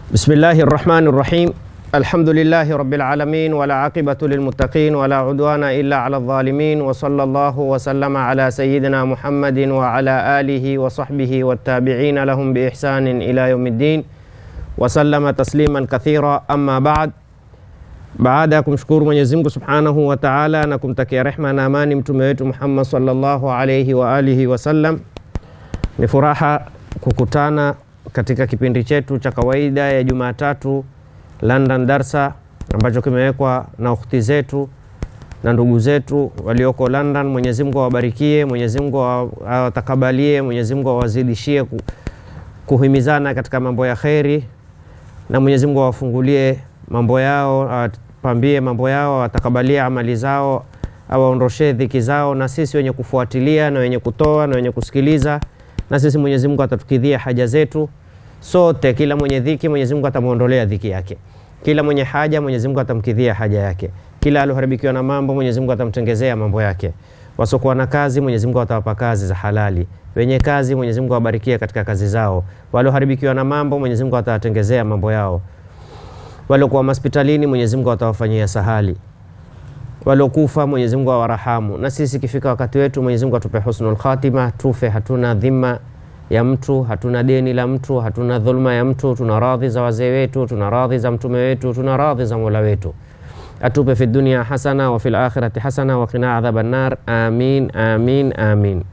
بسم الله الرحمن الرحيم الحمد لله رب العالمين ولا عاقبة للمتقين ولا عدوان إلا على الظالمين وصلى الله وسلم على سيدنا محمد وعلى آله وصحبه والتابعين لهم بإحسان إلى يوم الدين وسلم تسليما كثيرا أما بعد baada ya kumshukuru Mwenyezi Mungu Subhanahu wa Ta'ala na kumtakia rehma na amani mtume wetu Muhammad sallallahu alayhi wa alihi wasallam, ni furaha kukutana katika kipindi chetu cha kawaida ya Jumatatu London Darsa ambacho kimewekwa na ukhti zetu na ndugu zetu walioko London. Mwenyezi Mungu awabarikie, Mwenyezi Mungu awatakabalie, Mwenyezi Mungu awazidishie ku- kuhimizana katika mambo ya kheri na Mwenyezi Mungu awafungulie mambo yao, awapambie mambo yao, awatakabalie amali zao, awaondoshee dhiki zao, na sisi wenye kufuatilia na wenye kutoa na wenye kusikiliza, na sisi Mwenyezi Mungu atatukidhia haja zetu sote. Kila mwenye dhiki Mwenyezi Mungu atamwondolea dhiki yake, kila mwenye haja Mwenyezi Mungu atamkidhia haja yake, kila alioharibikiwa na mambo Mwenyezi Mungu atamtengezea mambo yake, wasiokuwa na kazi Mwenyezi Mungu atawapa kazi za halali, wenye kazi Mwenyezi Mungu awabarikie katika kazi zao, walioharibikiwa na mambo Mwenyezi Mungu atawatengezea mambo yao waliokuwa hospitalini Mwenyezi Mungu atawafanyia sahali, waliokufa Mwenyezi Mungu awarahamu, na sisi ikifika wakati wetu Mwenyezi Mungu atupe husnul khatima, tufe hatuna dhima ya mtu, hatuna deni la mtu, hatuna dhulma ya mtu, tuna radhi za wazee wetu, tuna radhi za mtume wetu, tuna radhi za Mola wetu. Atupe fi dunia hasana wa fil akhirati hasana wa qina adhaban nar. Amin, amin, amin.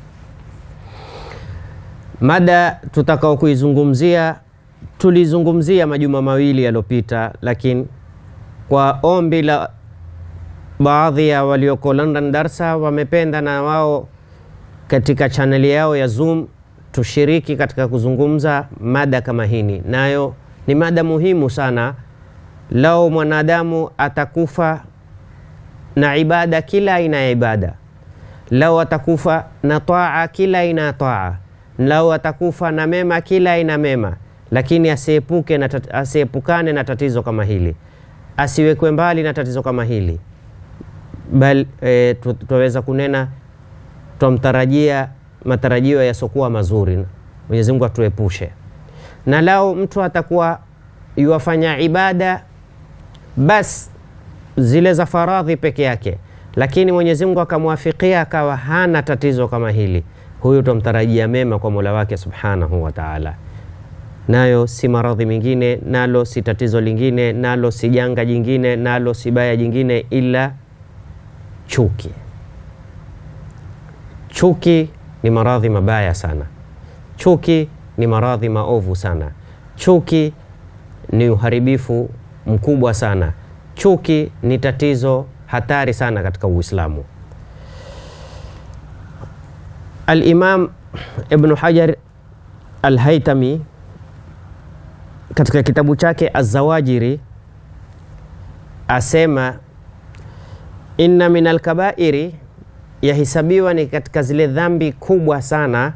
Mada tutakao kuizungumzia tulizungumzia majuma mawili yaliyopita, lakini kwa ombi la baadhi ya walioko London Darsa wamependa na wao katika chaneli yao ya Zoom tushiriki katika kuzungumza mada kama hini, nayo ni mada muhimu sana. Lao mwanadamu atakufa na ibada, kila aina ya ibada, lao atakufa na taa, kila aina ya taa, lao atakufa na mema, kila aina mema lakini asiepuke na tat, asiepukane na tatizo kama hili, asiwekwe mbali na tatizo kama hili, bali e, twaweza kunena twamtarajia matarajio yasiokuwa mazuri. Mwenyezi Mungu atuepushe na lao. Mtu atakuwa yuwafanya ibada bas zile za faradhi peke yake, lakini Mwenyezi Mungu akamwafikia akawa hana tatizo kama hili, huyu twamtarajia mema kwa Mola wake Subhanahu wa Ta'ala nayo si maradhi mengine, nalo si tatizo lingine, nalo si janga jingine, nalo si baya jingine, ila chuki. Chuki ni maradhi mabaya sana. Chuki ni maradhi maovu sana. Chuki ni uharibifu mkubwa sana. Chuki ni tatizo hatari sana katika Uislamu. Al-Imam Ibn Hajar Al-Haytami katika kitabu chake Azawajiri asema inna min alkabairi, yahisabiwa ni katika zile dhambi kubwa sana,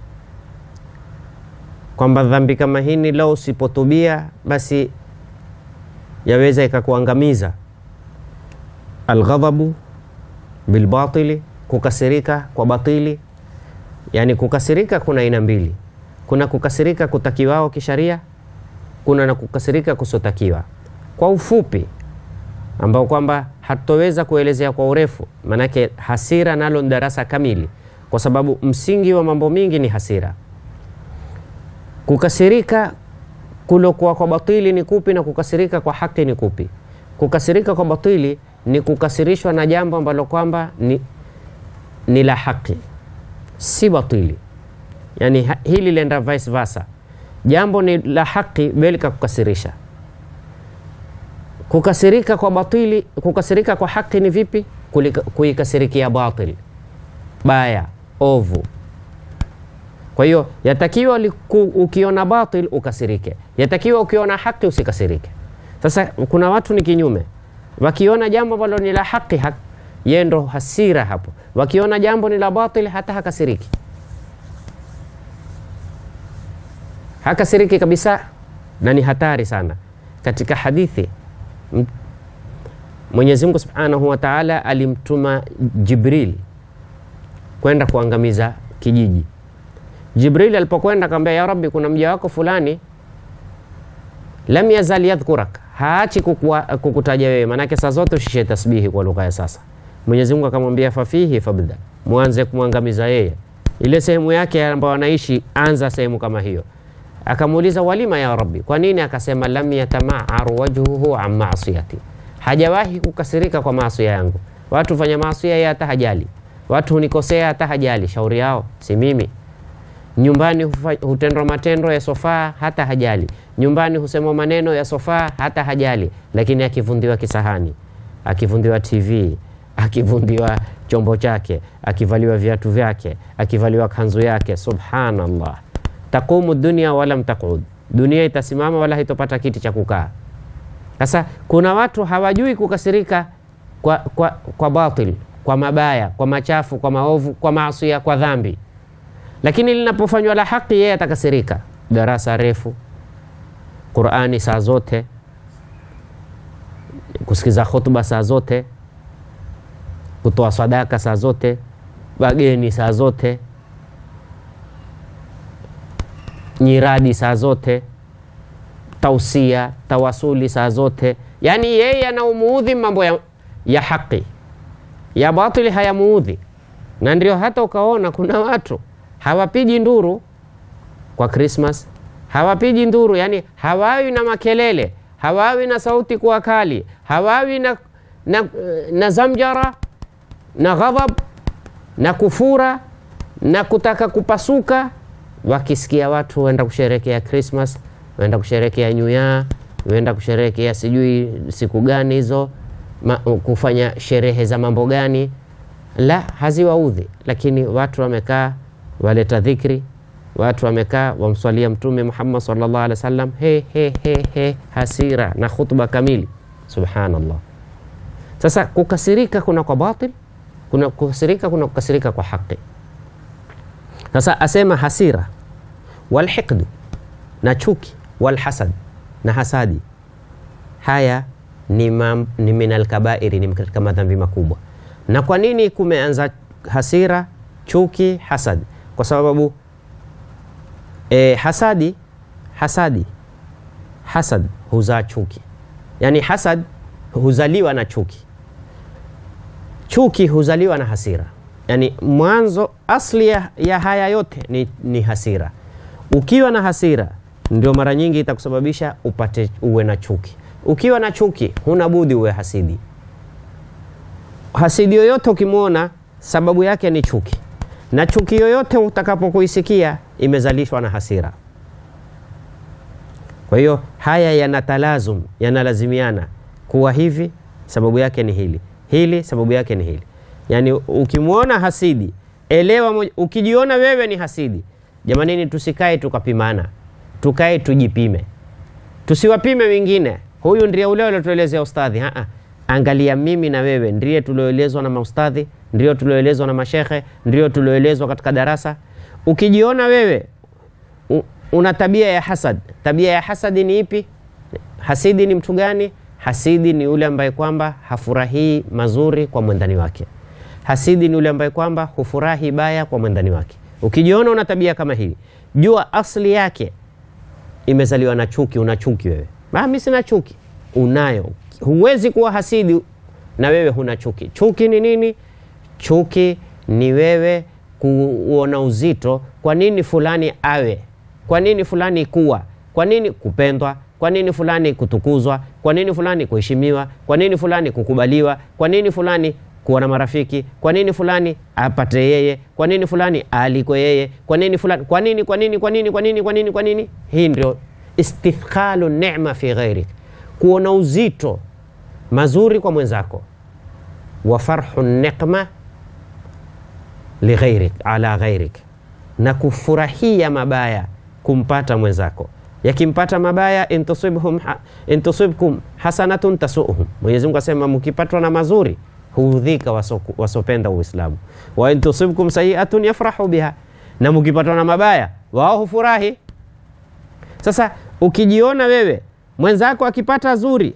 kwamba dhambi kama hini lau usipotubia basi yaweza ikakuangamiza. Alghadhabu bilbatili, kukasirika kwa batili. Yani kukasirika kuna aina mbili, kuna kukasirika kutakiwao kisharia kuna na kukasirika kusotakiwa. Kwa ufupi, ambao kwamba hatutoweza kuelezea kwa urefu, maanake hasira nalo ni darasa kamili, kwa sababu msingi wa mambo mingi ni hasira. Kukasirika kulokuwa kwa batili ni kupi na kukasirika kwa haki ni kupi? Kukasirika kwa batili ni kukasirishwa na jambo ambalo kwamba ni, ni la haki, si batili. Yani hili lenda vice versa jambo ni la haki bali kakukasirisha. Kukasirika kwa batili, kukasirika kwa haki ni vipi? Kuikasirikia batil, baya, ovu. Kwa hiyo yatakiwa ukiona batil ukasirike, yatakiwa ukiona haki usikasirike. Sasa kuna watu ni kinyume, wakiona jambo ambalo ni la haki hak, yeye ndo hasira hapo, wakiona jambo ni la batil hata hakasiriki hakasiriki kabisa, na ni hatari sana. Katika hadithi Mwenyezi Mungu Subhanahu wa Ta'ala alimtuma Jibril kwenda kuangamiza kijiji. Jibril alipokwenda akamwambia, ya Rabbi, kuna mja wako fulani lam yazal yadhkurak, haachi kukua- kukutaja wewe, maanake saa zote ushishe tasbihi kwa lugha ya sasa. Mwenyezi Mungu akamwambia fafihi fabda, mwanze kumwangamiza yeye, ile sehemu yake ambayo anaishi, anza sehemu kama hiyo. Akamuuliza walima ya Rabbi, kwa nini? Akasema lam yatamaaru wajhuhu an maasiyati, hajawahi kukasirika kwa maasi yangu. Watu fanya maasi yeye hata hajali, watu hunikosea hata hajali, shauri yao si mimi nyumbani hufa- hutendwa matendo ya sofaa hata hajali, nyumbani husemwa maneno ya sofaa hata hajali, lakini akivundiwa kisahani, akivundiwa TV, akivundiwa chombo chake, akivaliwa viatu vyake, akivaliwa kanzu yake, subhanallah, taqumu dunia walam taqud, dunia itasimama wala haitopata kiti cha kukaa. Sasa kuna watu hawajui kukasirika kwa, kwa, kwa batil, kwa mabaya, kwa machafu, kwa maovu, kwa maasi, kwa dhambi lakini linapofanywa la haki yeye atakasirika. Darasa refu, Qurani saa zote, kusikiza khutba saa zote, kutoa sadaka saa zote, wageni saa zote, nyiradi saa zote, tausia, tawasuli saa zote. Yaani yeye anaumuudhi mambo ya, ya haki, ya batili hayamuudhi, na ndio hata ukaona kuna watu hawapigi nduru kwa Krismas, hawapigi nduru, yani hawawi na makelele, hawawi na sauti kuwa kali, hawawi na, na, na zamjara na ghadhab na kufura na kutaka kupasuka. Wakisikia watu waenda kusherekea Krismas, waenda kusherekea New Year, waenda kusherekea sijui siku gani hizo, ma, kufanya sherehe za mambo gani, la haziwaudhi, lakini watu wamekaa waleta dhikri, watu wamekaa wamswalia Mtume Muhammad sallallahu alaihi wasallam, he, he, he, he, hasira na khutba kamili. Subhanallah. Sasa kukasirika kuna kwa batil, kuna kukasirika, kuna kukasirika kwa haki. Sasa asema hasira walhiqdu na chuki walhasad na hasadi, haya ni, mam, ni min alkabairi, ni katika madhambi makubwa. Na kwa nini kumeanza hasira, chuki, hasad? Kwa sababu e, hasadi hasadi hasad huzaa chuki, yaani hasad huzaliwa na chuki, chuki huzaliwa na hasira. Yaani mwanzo asli ya, ya haya yote ni, ni hasira. Ukiwa na hasira ndio mara nyingi itakusababisha upate uwe na chuki. Ukiwa na chuki huna budi uwe hasidi. Hasidi yoyote ukimwona, sababu yake ni chuki, na chuki yoyote utakapokuisikia imezalishwa na hasira. Kwa hiyo haya yana talazum, yanalazimiana kuwa hivi, sababu yake ni hili, hili sababu yake ni hili. Yaani ukimwona hasidi elewa moja, ukijiona wewe ni hasidi, jamanini, tusikae tukapimana, tukae tujipime, tusiwapime wengine. Huyu ndiye ule aliotuelezea ustadhi. Haa, angalia mimi na wewe ndiye tulioelezwa na maustadhi, ndio tulioelezwa na mashekhe, ndio tulioelezwa katika darasa. Ukijiona wewe u, una tabia ya hasad, tabia ya hasadi ni ipi? Hasidi ni mtu gani? Hasidi ni yule ambaye kwamba hafurahii mazuri kwa mwendani wake. Hasidi ni yule ambaye kwamba hufurahi baya kwa mwendani wake. Ukijiona una tabia kama hii, jua asli yake imezaliwa na chuki. Una chuki wewe. Mimi sina chuki, unayo. Huwezi kuwa hasidi na wewe huna chuki. Chuki ni nini? Chuki ni wewe kuona uzito, kwa nini fulani awe, kwa nini fulani kuwa, kwa nini kupendwa, kwa nini fulani kutukuzwa, kwa nini fulani kuheshimiwa, kwa nini fulani kukubaliwa, kwa nini fulani kuwa na marafiki, kwa nini fulani apate yeye, kwa nini fulani alikwe yeye, kwa nini fulani, kwa nini, kwa nini, kwa nini, kwa nini, kwa nini, kwa nini? Hii ndio istithqalu neema fi ghairik, kuona uzito mazuri kwa mwenzako, wa farhu niqma lighairik ala ghairik, na kufurahia mabaya kumpata mwenzako. Yakimpata mabaya, intusibhum intusibkum hasanatun tasuhum, Mwenyezi Mungu asema mkipatwa na mazuri huudhika wasopenda Uislamu. wa intusibkum sayiatun yafrahu biha, na mkipatwa na mabaya wao hufurahi. Sasa ukijiona wewe mwenzako akipata zuri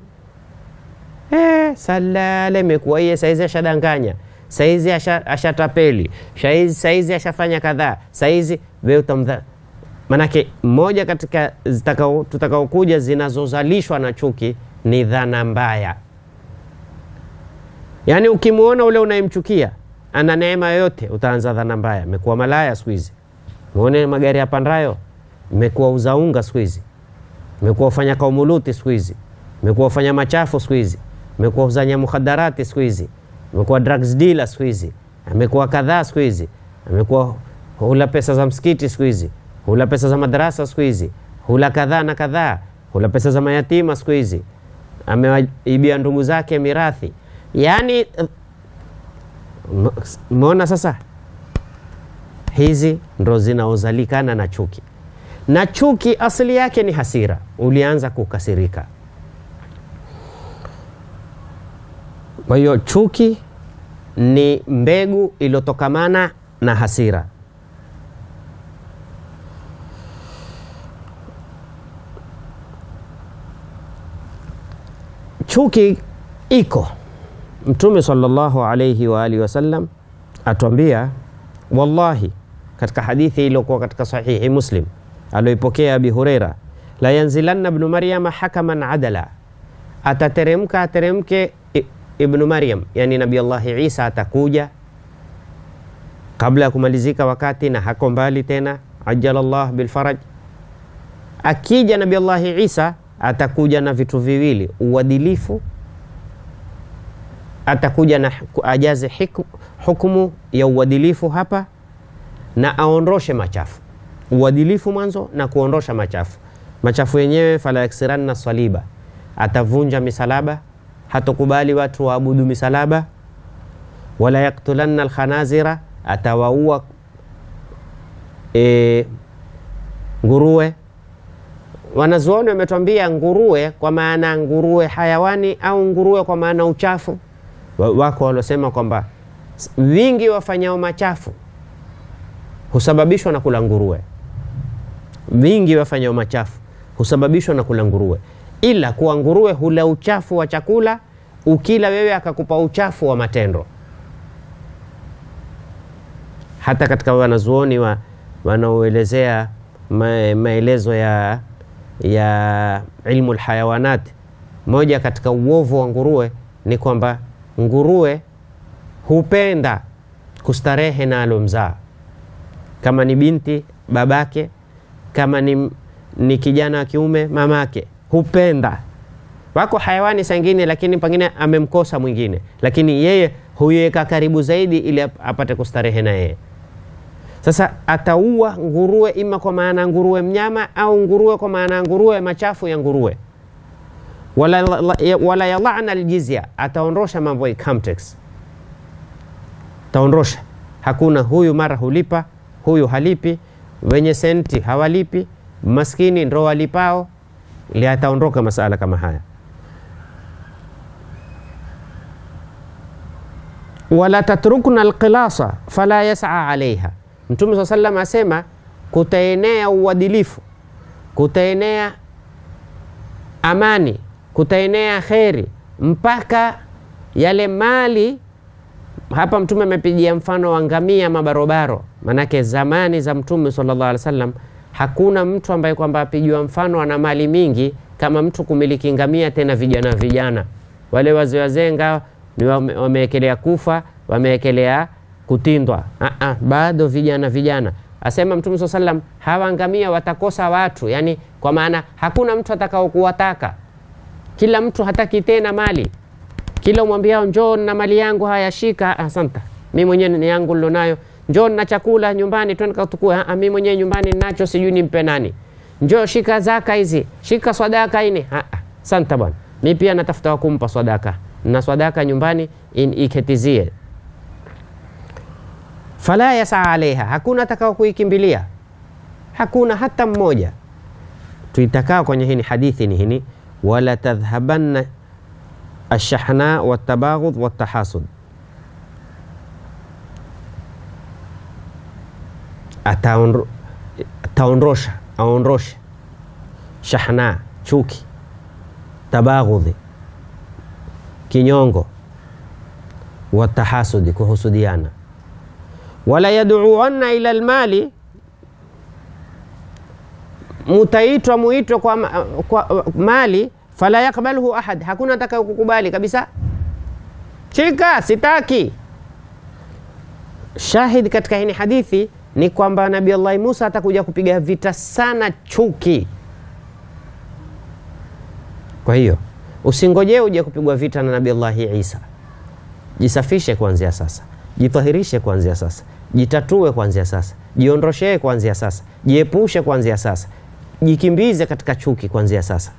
eh, salale imekuwa iye saizi ashadanganya saizi ashatapeli asha saizi ashafanya kadhaa saizi wewe utamdha Manake moja katika zitakao tutakaokuja zinazozalishwa na chuki ni dhana mbaya. Yaani ukimwona ule unayemchukia ana neema yoyote, utaanza dhana mbaya. Amekuwa malaya siku hizi, muone magari yapandayo, imekuwa uzaunga siku hizi, imekuwa ufanya kaumuluti siku hizi, imekuwa ufanya machafu siku hizi, imekuwa uzanya mukhadarati siku hizi, imekuwa drugs dealer siku hizi, amekuwa kadhaa siku hizi, amekuwa hula pesa za msikiti siku hizi, hula pesa za madarasa siku hizi, hula kadhaa na kadhaa, hula pesa za mayatima siku hizi, amewaibia ndugu zake mirathi. Yaani umeona sasa, hizi ndo zinaozalikana na chuki, na chuki asili yake ni hasira. Ulianza kukasirika, kwa hiyo chuki ni mbegu iliyotokamana na hasira. Chuki iko Mtume sallallahu alayhi wa alihi wasallam atuambia, wallahi, katika hadithi iliyokuwa katika sahihi Muslim alioipokea Abi Hureira, la yanzilanna ibnu Maryama hakaman adala, atateremka ateremke Ibnu Maryam, yani Nabii Allahi Isa atakuja kabla ya kumalizika wakati, na hako mbali tena, ajalallah bilfaraj. Akija Nabii Allahi Isa atakuja na vitu viwili, uadilifu atakuja na ajaze hiku, hukumu ya uadilifu hapa na aondoshe machafu. Uadilifu mwanzo na kuondosha machafu. Machafu yenyewe fala yaksiranna saliba, atavunja misalaba, hatokubali watu waabudu misalaba. Wala yaktulanna alkhanazira, atawaua e, nguruwe. Wanazuoni wametwambia nguruwe kwa maana nguruwe hayawani au nguruwe kwa maana uchafu wako waliosema kwamba wingi wafanyao machafu husababishwa na kula nguruwe. Wingi wafanyao machafu husababishwa na kula nguruwe, ila kuwa nguruwe hula uchafu wa chakula, ukila wewe akakupa uchafu wa matendo. Hata katika wanazuoni wa, wanaoelezea ma, maelezo ya, ya ilmu lhayawanat, moja katika uovu wa nguruwe ni kwamba nguruwe hupenda kustarehe na alomzaa, kama ni binti babake, kama ni, ni kijana wa kiume mamake, hupenda. Wako hayawani sangine, lakini pengine amemkosa mwingine, lakini yeye huiweka karibu zaidi ili apate kustarehe na yeye. Sasa ataua nguruwe, ima kwa maana nguruwe mnyama au nguruwe kwa maana nguruwe machafu ya nguruwe wala, wala yalana aljizya, ataondosha mambo ya income tax, taondosha. Hakuna huyu mara hulipa, huyu halipi, wenye senti hawalipi, maskini ndo walipao, ili ataondoka masala kama haya. Wala tatrukna alqilasa fala yas'a alaiha, Mtume saa sallam asema kutaenea uadilifu, kutaenea amani kutaenea kheri mpaka yale mali. Hapa Mtume amepigia mfano wa ngamia mabarobaro, manake zamani za Mtume sallallahu alaihi wasallam hakuna mtu ambaye kwamba apigiwa mfano ana mali mingi kama mtu kumiliki ngamia, tena vijana vijana wale wazee wazee ngao ni wamewekelea kufa, wamewekelea kutindwa. Aa, bado vijana vijana. Asema Mtume sallallahu alaihi wasallam hawa ngamia watakosa watu, yani kwa maana hakuna mtu atakao kuwataka kila mtu hataki tena mali, kila umwambiao njoo na mali yangu, haya shika, asanta, mi mwenyewe ni yangu nilonayo, njoo na chakula nyumbani, twende katukue, mi mwenyewe nyumbani ninacho, sijui nimpe nani, njoo shika zaka hizi, shika swadaka ini, asanta bwana, mi pia natafuta wa kumpa swadaka, na swadaka nyumbani iketizie. Fala yasaa alaiha, hakuna atakao kuikimbilia, hakuna hata mmoja. Tuitakao kwenye hini hadithi ni hini wala tadhhabanna alshahna waltabaghudh waltahasud, ataondosha aondoshe shahna chuki, tabaghudhi kinyongo, watahasudi kuhusudiana, wala yaduanna ila almali mutaitwa muitwe kwa, ma- kwa mali fala yakbaluhu ahad, hakuna atakaye kukubali kabisa. Chika, sitaki. Shahid katika hii hadithi ni kwamba Nabii Allah Musa atakuja kupiga vita sana chuki. Kwa hiyo usingojee uje kupigwa vita na Nabii Allah Isa. Jisafishe kuanzia sasa, jitahirishe kuanzia sasa, jitatue kuanzia sasa, jiondoshee kuanzia sasa, jiepushe kuanzia sasa, jikimbize katika chuki kuanzia sasa.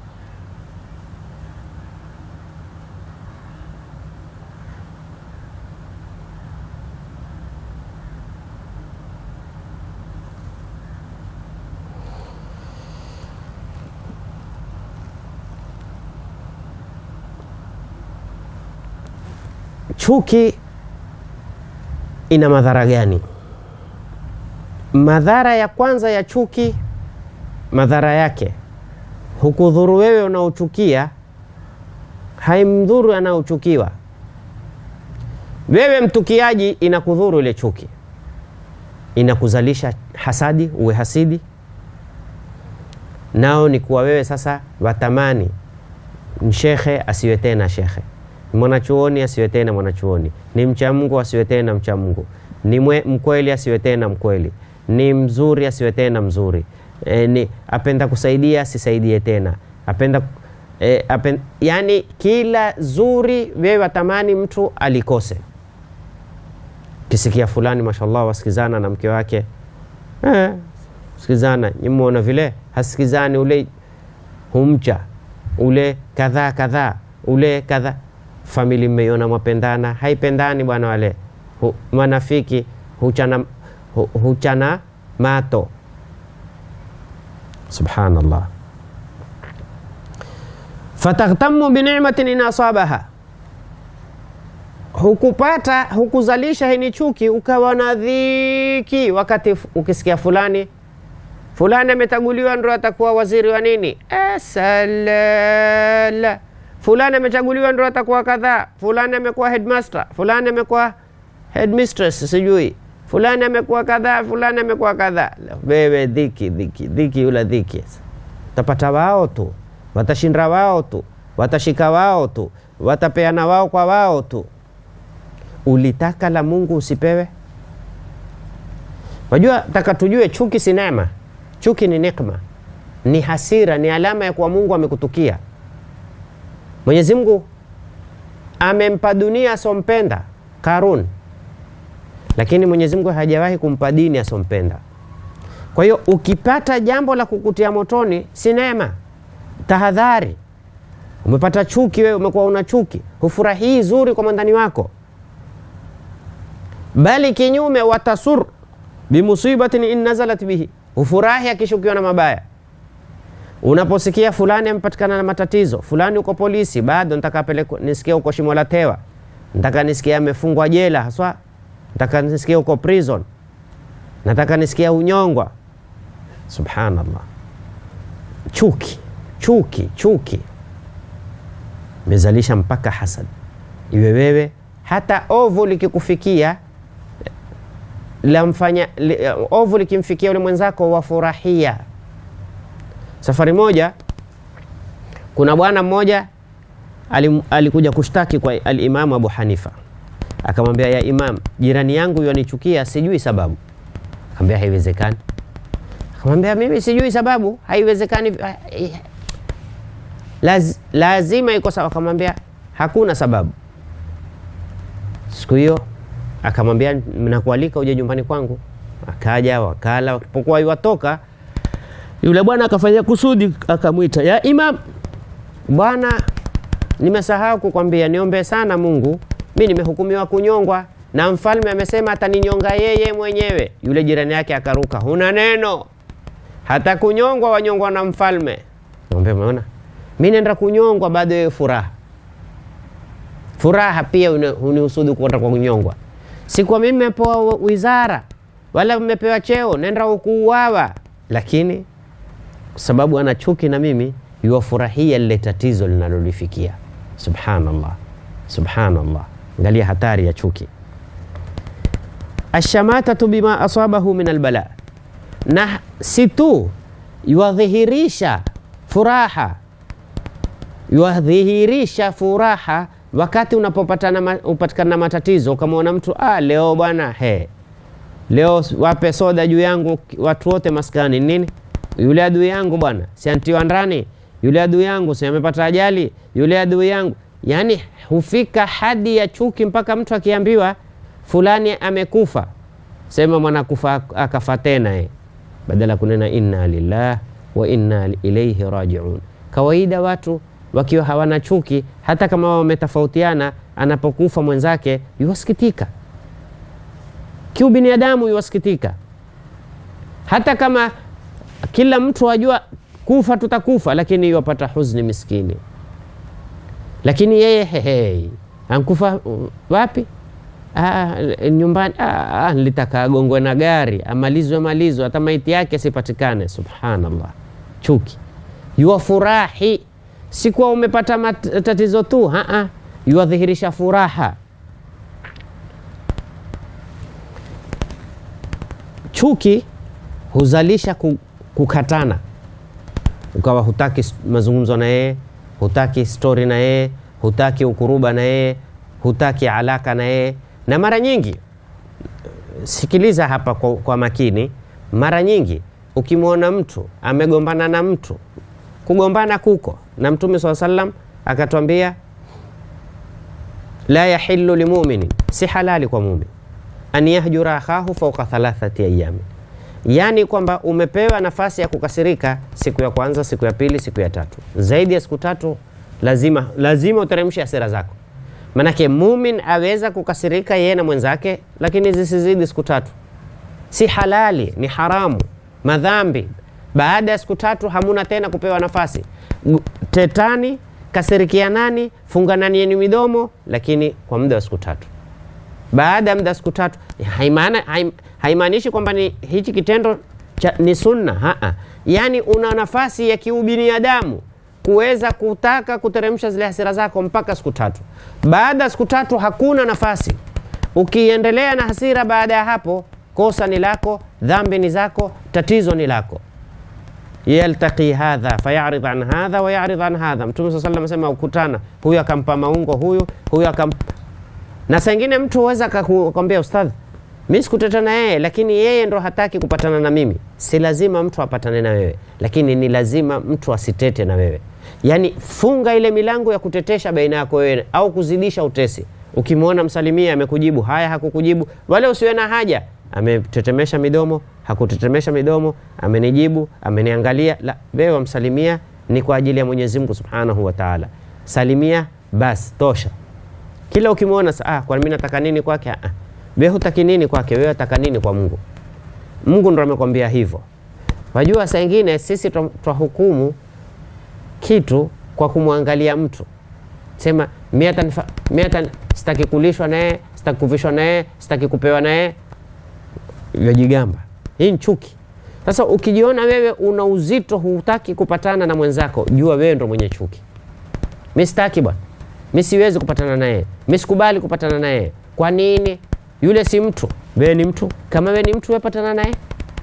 Chuki ina madhara gani? Madhara ya kwanza ya chuki, madhara yake hukudhuru wewe unaochukia, haimdhuru anaochukiwa. Wewe mtukiaji, inakudhuru ile chuki, inakuzalisha hasadi, uwe hasidi. Nao ni kuwa wewe sasa watamani shekhe asiwe tena shekhe mwanachuoni asiwe tena mwanachuoni, ni mcha Mungu asiwe tena mcha Mungu, ni mwe, mkweli asiwe tena mkweli, ni mzuri asiwe tena mzuri, e, ni apenda kusaidia asisaidie tena, apenda e, apen, yani kila zuri wewe watamani mtu alikose. Kisikia fulani mashallah wasikizana na mke wake eh, sikizana nyimwona vile hasikizani, ule humcha ule kadhaa kadhaa ule kadhaa famili mmeiona mwapendana, haipendani bwana. Wale hu, manafiki huchana, hu, huchana mato. Subhanallah, fataghtamu binimatin in asabaha, hukupata hukuzalisha hini chuki, ukawa na dhiki wakati ukisikia fulani fulani amechaguliwa ndo atakuwa waziri wa nini, asalala fulani amechaguliwa ndo atakuwa kadhaa, fulani amekuwa headmaster, fulani amekuwa headmistress, sijui fulani amekuwa kadhaa, fulani amekuwa kadhaa. Wewe dhiki dhiki dhiki, yula dhiki, utapata wao tu, watashinda wao tu, watashika wao tu, watapeana wao kwa wao tu. Ulitaka la Mungu usipewe? Wajua, taka tujue chuki si neema, chuki ni nikma, ni hasira, ni alama ya kuwa Mungu amekutukia. Mwenyezi Mungu amempa dunia asompenda Karun, lakini Mwenyezi Mungu hajawahi kumpa dini asompenda. Kwa hiyo ukipata jambo la kukutia motoni si neema, tahadhari. Umepata chuki, wewe umekuwa una chuki, hufurahii zuri kwa mwandani wako, bali kinyume, watasur bimusibatin in nazalat bihi, hufurahi akishukiwa na mabaya Unaposikia fulani amepatikana na matatizo, fulani uko polisi, bado nataka pelekwa, nisikia uko shimo la tewa, nataka nisikia amefungwa jela haswa, nataka nisikia uko prison, nataka nisikia unyongwa. Subhanallah, chuki chuki chuki imezalisha mpaka hasad. Iwe wewe hata ovu likikufikia lamfanya li, ovu likimfikia ule mwenzako wafurahia Safari moja kuna bwana mmoja alikuja kushtaki kwa alimamu Abu Hanifa, akamwambia ya Imam, jirani yangu yanichukia, sijui sababu. Akamwambia haiwezekani. Akamwambia mimi sijui sababu, haiwezekani, Laz, lazima iko sawa. Akamwambia hakuna sababu. Siku hiyo akamwambia nakualika uje nyumbani kwangu. Akaja wakala, walipokuwa iwatoka yule bwana akafanya kusudi, akamwita ya Imam, bwana, nimesahau kukwambia niombe sana Mungu, mi nimehukumiwa kunyongwa na mfalme amesema ataninyonga yeye mwenyewe. Yule jirani yake akaruka, huna neno, hata kunyongwa wanyongwa na mfalme. Mwambie, umeona, mi nenda kunyongwa, bado wewe furaha furaha pia unihusudu kwenda kwa kunyongwa. Sikuwa mimi mepewa wizara wala mmepewa cheo, nenda ukuuawa, lakini kwa sababu ana chuki na mimi, yuwafurahia lile tatizo linalolifikia. Subhanallah, subhanallah, angalia hatari ya chuki. Ashamatatu bima asabahu min albala, na si tu yuwadhihirisha furaha, yuwadhihirisha furaha wakati unapopatana ma, upatikana matatizo, ukamwona mtu ah, leo bwana he, leo wape soda juu yangu watu wote maskani nini, yule adui yangu bwana siantiwa ndani, yule adui yangu si amepata ajali, yule adui yangu. Yani hufika hadi ya chuki mpaka mtu akiambiwa fulani amekufa, sema mwanakufa akafa tena eh, badala kunena inna lillah wa inna ilaihi rajiun. Kawaida watu wakiwa hawana chuki, hata kama wametofautiana, anapokufa mwenzake yuwasikitika, kiubinadamu yuwasikitika, hata kama kila mtu ajua kufa tutakufa, lakini yuwapata huzni miskini. Lakini yeye hehe, ankufa uh, wapi? Ah, nyumbani. Ah, nilitaka agongwe na gari amalizwe malizwe, hata maiti yake sipatikane. Subhanallah, chuki. Yuwafurahi si kuwa umepata matatizo tu, haa, yuwadhihirisha furaha. Chuki huzalisha kukatana, ukawa hutaki mazungumzo na yeye, hutaki stori na yeye, hutaki ukuruba na yeye, hutaki alaka na yeye. Na mara nyingi, sikiliza hapa kwa, kwa makini, mara nyingi ukimwona mtu amegombana na mtu kugombana kuko na Mtume saa sallam akatwambia, la yahilu limuminin, si halali kwa mumin an yahjura akhahu fauka thalathati ayami, yaani kwamba umepewa nafasi ya kukasirika siku ya kwanza, siku ya pili, siku ya tatu, zaidi ya siku tatu lazima lazima uteremshe hasira zako. Manake mumin aweza kukasirika yeye na mwenzake, lakini zisizidi siku tatu. Si halali, ni haramu, madhambi baada ya siku tatu hamuna tena kupewa nafasi. Tetani, kasirikianani, fungananieni midomo, lakini kwa muda wa siku tatu. Baada ya muda wa siku tatu haimaanishi kwamba ni hichi kitendo cha, ni sunna haa. Yani una nafasi ya kiubinadamu kuweza kutaka kuteremsha zile hasira zako mpaka siku tatu. Baada ya siku tatu hakuna nafasi. Ukiendelea na hasira baada ya hapo, kosa ni lako, dhambi ni zako, tatizo ni lako yaltaqi hadha fayarid an hadha wa yarid an hadha. Mtume saa salam asema ukutana, huyu akampa maungo huyu huyu akam... na saa ingine mtu huweza akakwambia ustadhi, mi sikuteta na yeye, lakini yeye ndo hataki kupatana na mimi. Si lazima mtu apatane na wewe, lakini ni lazima mtu asitete na wewe. Yani funga ile milango ya kutetesha baina yako wewe au kuzidisha utesi. Ukimwona msalimia amekujibu haya, hakukujibu, wala usiwe na haja ametetemesha midomo, hakutetemesha midomo, amenijibu, ameniangalia. La, wewe wamsalimia ni kwa ajili ya Mwenyezi Mungu Subhanahu wa Ta'ala. Salimia basi tosha. Kila ukimwona ah, kwa mimi nataka nini kwake? Ah, wewe hutaki nini kwake, wewe unataka nini kwa Mungu? Mungu ndo amekwambia hivyo. Wajua, saa ingine sisi twahukumu kitu kwa kumwangalia mtu, sema mimi hata sitaki kulishwa naye, sitaki kuvishwa naye, sitaki kupewa naye vyajigamba. Hii ni chuki. Sasa ukijiona wewe una uzito, hutaki kupatana na mwenzako, jua wewe ndo mwenye chuki. Mi sitaki bwana, mi siwezi kupatana naye, mi sikubali kupatana naye. Kwa nini? Yule si mtu, wewe ni mtu. Kama wewe ni mtu, wewe patana naye.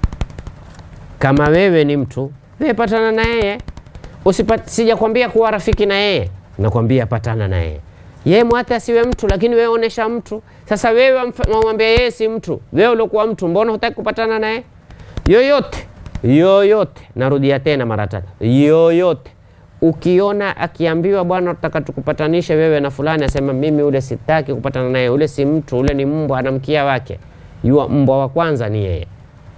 Kama wewe ni mtu, wewe patana na yeye. Usipat, sijakwambia kuwa rafiki na yeye, nakwambia patana na yeye. Yeye mwate asiwe mtu, lakini wewe onesha mtu. Sasa wewe wamwambia yeye si mtu, wewe uliokuwa mtu, mbona hutaki kupatana naye? Yoyote yoyote, narudia tena mara tatu, yoyote ukiona akiambiwa bwana, tutaka tukupatanishe wewe na fulani, asema mimi ule sitaki kupatana naye, ule si mtu, ule ni mbwa, ana mkia wake. Yua mbwa wa kwanza ni yeye,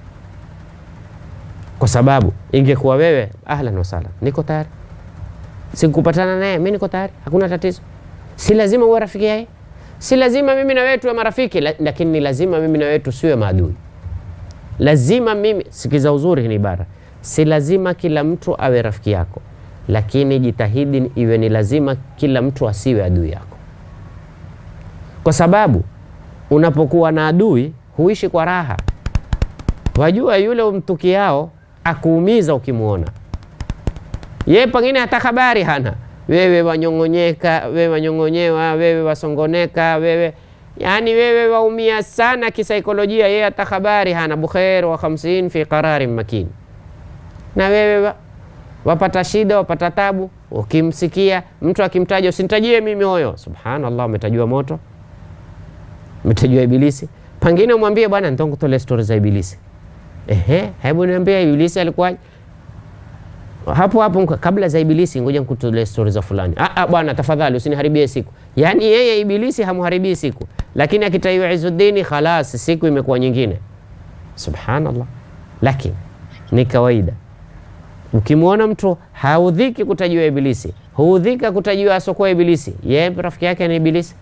kwa sababu ingekuwa wewe, ahlan wasahlan, niko tayari, sikupatana naye, mi niko tayari, hakuna tatizo. Si lazima uwe rafiki yake, si lazima mimi na wewe tuwe marafiki, lakini ni lazima mimi na wewe tusiwe maadui. Lazima mimi, sikiza uzuri ni ibara, si lazima kila mtu awe rafiki yako, lakini jitahidi iwe ni lazima kila mtu asiwe adui yako, kwa sababu unapokuwa na adui huishi kwa raha. Wajua yule umtukiao akuumiza ukimwona yeye, pengine hata habari hana wewe wanyong'onyeka, wewe wanyong'onyewa, wewe wasongoneka, wewe yani wewe waumia sana kisaikolojia, yeye hata habari hana. Bukhair wa 50 fi qararin makin, na wewe wa- wapata shida, wapata tabu, ukimsikia mtu akimtaja, usinitajie mimi huyo. Subhanallah, umetajua moto, umetajua Ibilisi. Pengine umwambie bwana, nitakutolee stori za Ibilisi. Ehe, hebu niambie Ibilisi alikuwaje? hapo hapo mka- kabla za Ibilisi, ngoja nikutolee stori za fulani. Ah, ah, bwana tafadhali usiniharibie siku. Yaani yeye Ibilisi hamharibii siku, lakini akitaiwa Izuddini, khalas, siku imekuwa nyingine. Subhanallah, lakini ni kawaida. Ukimwona mtu haudhiki kutajiwa Ibilisi, huudhika kutajiwa asokuwa Ibilisi, yeye rafiki yake ni Ibilisi,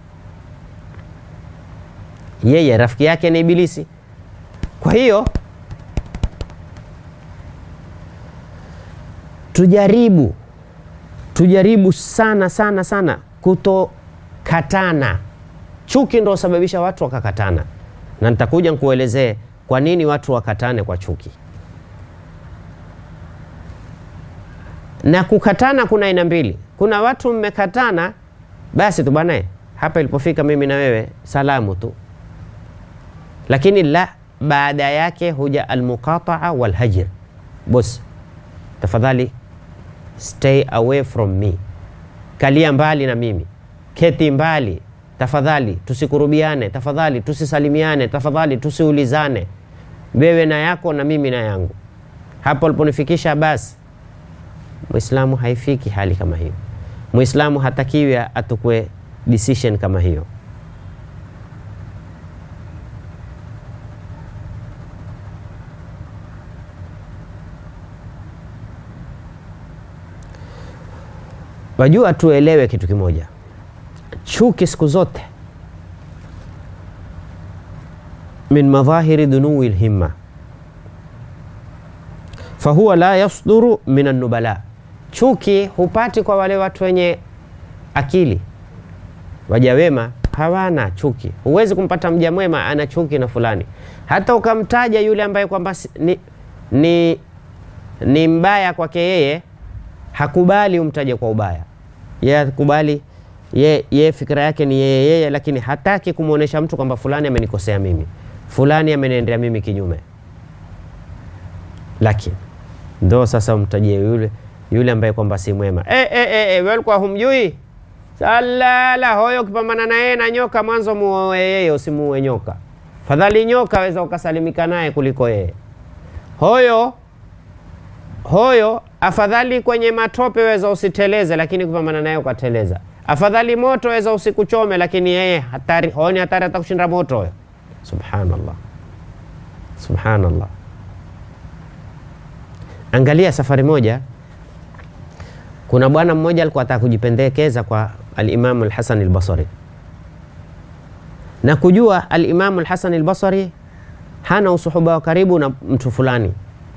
yeye rafiki yake ni Ibilisi. Kwa hiyo tujaribu tujaribu sana sana sana kutokatana. Chuki ndo husababisha watu wakakatana, na nitakuja nikuelezee kwa nini watu wakatane kwa chuki. Na kukatana kuna aina mbili. Kuna watu mmekatana, basi tu bwana, hapa ilipofika mimi na wewe salamu tu, lakini la, baada yake huja almuqataa walhajr. Bosi, tafadhali stay away from me, kalia mbali na mimi, keti mbali tafadhali, tusikurubiane tafadhali, tusisalimiane tafadhali, tusiulizane, wewe na yako na mimi na yangu. Hapo aliponifikisha basi. Muislamu haifiki hali kama hiyo. Muislamu hatakiwi atukue decision kama hiyo. Wajua, tuelewe kitu kimoja, chuki siku zote min madhahiri dunuwi lhimma fahuwa la yasduru min annubala, chuki hupati kwa wale watu wenye akili. Waja wema hawana chuki. Huwezi kumpata mja mwema ana chuki na fulani, hata ukamtaja yule ambaye kwamba si- ni, ni, ni mbaya kwake yeye, hakubali umtaje kwa ubaya yeye akubali ye, ye fikira yake ni yeye yeye, lakini hataki kumwonyesha mtu kwamba fulani amenikosea mimi, fulani ameniendea mimi kinyume. Lakini ndo sasa umtajie yule yule ambaye kwamba si mwema. E, e, e, e, wewe ulikuwa humjui salala hoyo, ukipambana na yeye na nyoka, mwanzo muoe yeye, usimuue nyoka. Fadhali nyoka weza ukasalimika naye kuliko yeye hoyo hoyo afadhali kwenye matope weza usiteleze, lakini kupambana naye ukateleza. Afadhali moto weza usikuchome, lakini yeye hatari, honi hatari hata kushinda moto huyo. Subhanallah, subhanallah. Angalia safari moja, kuna bwana mmoja alikuwa ataka kujipendekeza kwa alimamu Alhasan Albasari na kujua alimamu Alhasan Albasari hana usuhuba wa karibu na mtu fulani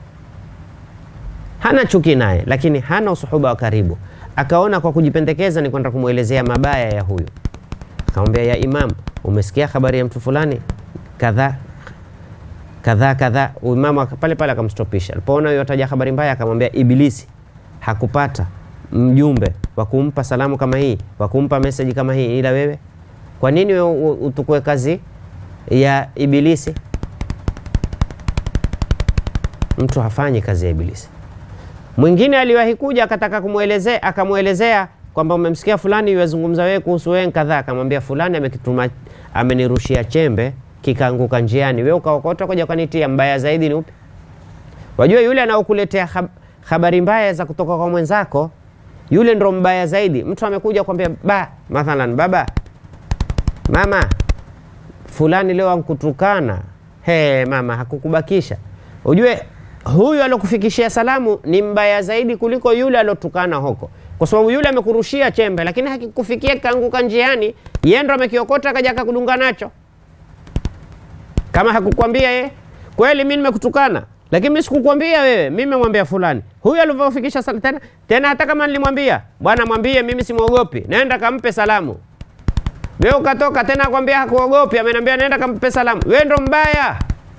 hana chuki naye, lakini hana usuhuba wa karibu. Akaona kwa kujipendekeza ni kwenda kumwelezea mabaya ya huyu. Akamwambia, ya Imam, umesikia habari ya mtu fulani kadhaa kadhaa kadhaa. Imamu aka- pale pale akamstopisha. Alipoona huyo ataja habari mbaya, akamwambia Ibilisi hakupata mjumbe wa kumpa salamu kama hii, wa kumpa meseji kama hii, ila wewe. Kwa nini wewe u- utukue kazi ya Ibilisi? Mtu hafanyi kazi ya Ibilisi. Mwingine aliwahi kuja akataka kumwelezea, akamwelezea kwamba umemsikia fulani yuwazungumza wewe kuhusu wewe kadhaa. Akamwambia fulani amekituma, amenirushia chembe kikaanguka njiani, wewe ukaokota kuja ukanitia. Mbaya zaidi ni upi? Wajua yule anaokuletea hab habari mbaya za kutoka kwa mwenzako, yule ndo mbaya zaidi. Mtu amekuja kwambia ba, mathalan baba, mama fulani leo ankutukana. He mama, hakukubakisha. Ujue huyu alokufikishia salamu ni mbaya zaidi kuliko yule alotukana huko, kwa sababu yule amekurushia chembe, lakini hakikufikia kaanguka njiani, yeye ndo amekiokota akaja akakudunga nacho. Kama hakukwambia ye, kweli mimi nimekutukana, lakini mimi sikukwambia wewe, mimi nimemwambia fulani. Huyu alivyofikisha sal- tena tena, hata kama nilimwambia bwana, mwambie mimi simwogopi, nenda kampe salamu. Wewe ukatoka tena akwambia hakuogopi, ameniambia nenda kampe salamu. Wewe ndo mbaya,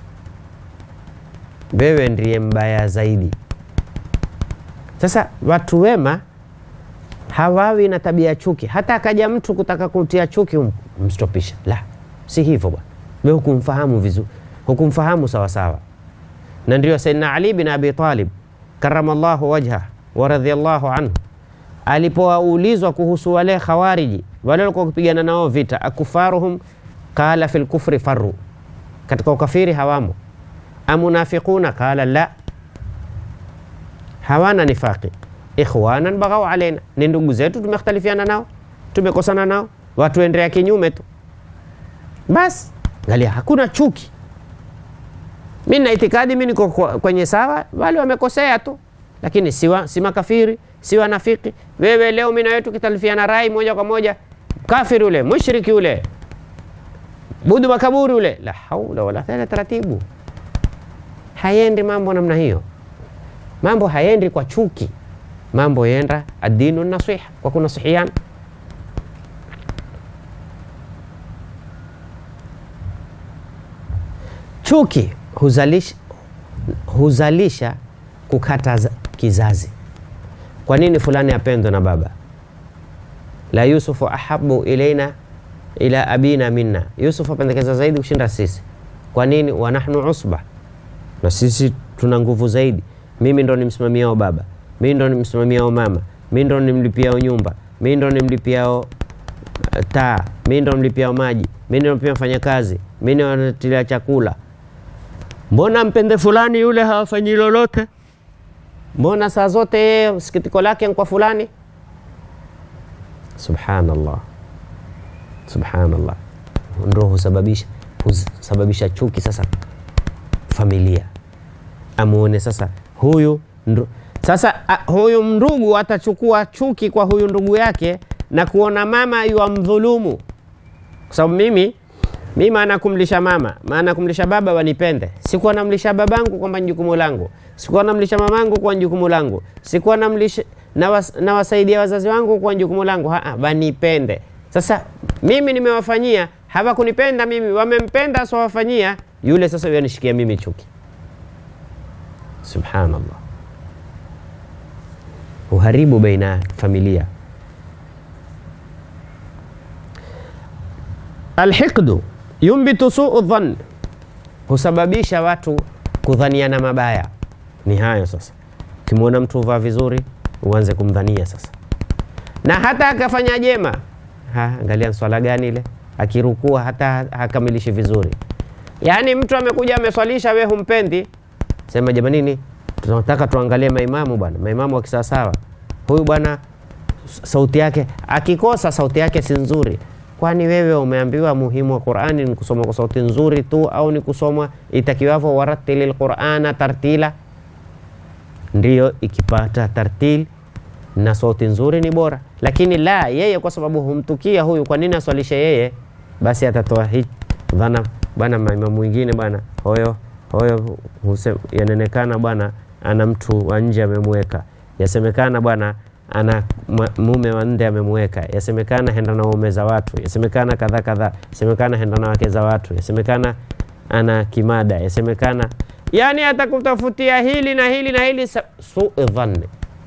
wewe ndiye mbaya zaidi. Sasa watu wema hawawi na tabia ya chuki. Hata akaja mtu kutaka kutia chuki, um, mstopisha. La, si hivyo bwana, wewe hukumfahamu vizuri, hukumfahamu sawa sawa. Na ndio Sayyidina Ali bin Abi Talib karamallahu wajha wa radhiallahu anhu alipoulizwa kuhusu wale khawariji wale walikuwa kupigana nao vita, akufaruhum qala fil kufri farru, katika ukafiri hawamo. Amunafiquna qala la, hawana nifaqi. Ikhwanan baghau alaina, ni ndugu zetu, tumekhtalifiana nao, tumekosana nao, watuendea kinyume tu basi. Angalia, hakuna chuki. Mi na itikadi mi niko kwenye sawa, wale wamekosea tu, lakini siwa, si makafiri si wanafiki. Wewe leo mimi na wewe tukitalifiana rai moja kwa moja, kafiri ule, mushriki ule, budu makaburi ule, la haula wala quwwata, taratibu. Hayendi mambo namna hiyo, mambo hayendi kwa chuki, mambo yenda adinu nasiha, kwa kunasihiana. Chuki huzalisha, huzalisha kukata kizazi. Kwa nini fulani apendwe na baba? La Yusufu ahabu ilaina ila abina minna, Yusuf apendekeza zaidi kushinda sisi. Kwa nini? wa nahnu usba, na sisi tuna nguvu zaidi. Mimi ndo nimsimamiao baba, mimi ndo nimsimamiao mama, mimi ndo nimlipiao nyumba, mimi ndo nimlipiao uh, taa, mimi ndo nimlipiao maji, mimi ndo nimlipiao mfanyakazi, mimi ndo natilia chakula. Mbona mpende fulani yule hawafanyi lolote? Mbona saa zote yeye sikitiko lake kwa fulani? Subhanallah, subhanallah, ndo husababisha husababisha chuki. Sasa familia amuone sasa huyu ndu, sasa a, huyu ndugu atachukua chuki kwa huyu ndugu yake na kuona mama yuamdhulumu, kwa sababu mimi mi maana kumlisha mama maana kumlisha baba wanipende. Sikuwa namlisha babangu kwamba ni jukumu langu, sikuwa namlisha mamangu kwa jukumu langu, sikuwa namlisha nawasaidia wazazi wangu kwa jukumu langu, haa, wanipende. Sasa mimi nimewafanyia, hawakunipenda mimi, wamempenda asiwafanyia yule, sasa yanishikia mimi chuki. Subhanallah, uharibu baina ya familia. Alhiqdu yumbitu suu dhann, husababisha watu kudhaniana mabaya. Ni hayo sasa, ukimwona mtu uvaa vizuri uanze kumdhania sasa, na hata akafanya jema ha, angalia swala gani ile, akirukua hata hakamilishi vizuri. Yaani mtu amekuja ameswalisha, we humpendi, sema jamanini, tunataka tuangalie maimamu bwana, maimamu wa kisawasawa. Huyu bwana sauti yake, akikosa sauti yake si nzuri Kwani wewe umeambiwa muhimu wa Qur'ani ni kusoma kwa sauti nzuri tu au ni kusoma itakiwavyo, warattilil qur'ana tartila? Ndiyo, ikipata tartil na sauti nzuri ni bora, lakini la yeye, kwa sababu humtukia huyu, kwa nini aswalishe yeye? Basi atatoa hii dhana bwana, maimamu mwingine bwana, hoyo hoyo yanenekana bwana, ana mtu wa nje amemweka, yasemekana bwana ana mume wa nde amemweka, yasemekana henda na waume za watu, yasemekana kadha kadha, yasemekana henda na wake za watu, yasemekana ana kimada, yasemekana yani atakutafutia hili na hili na hili, suu dhanni.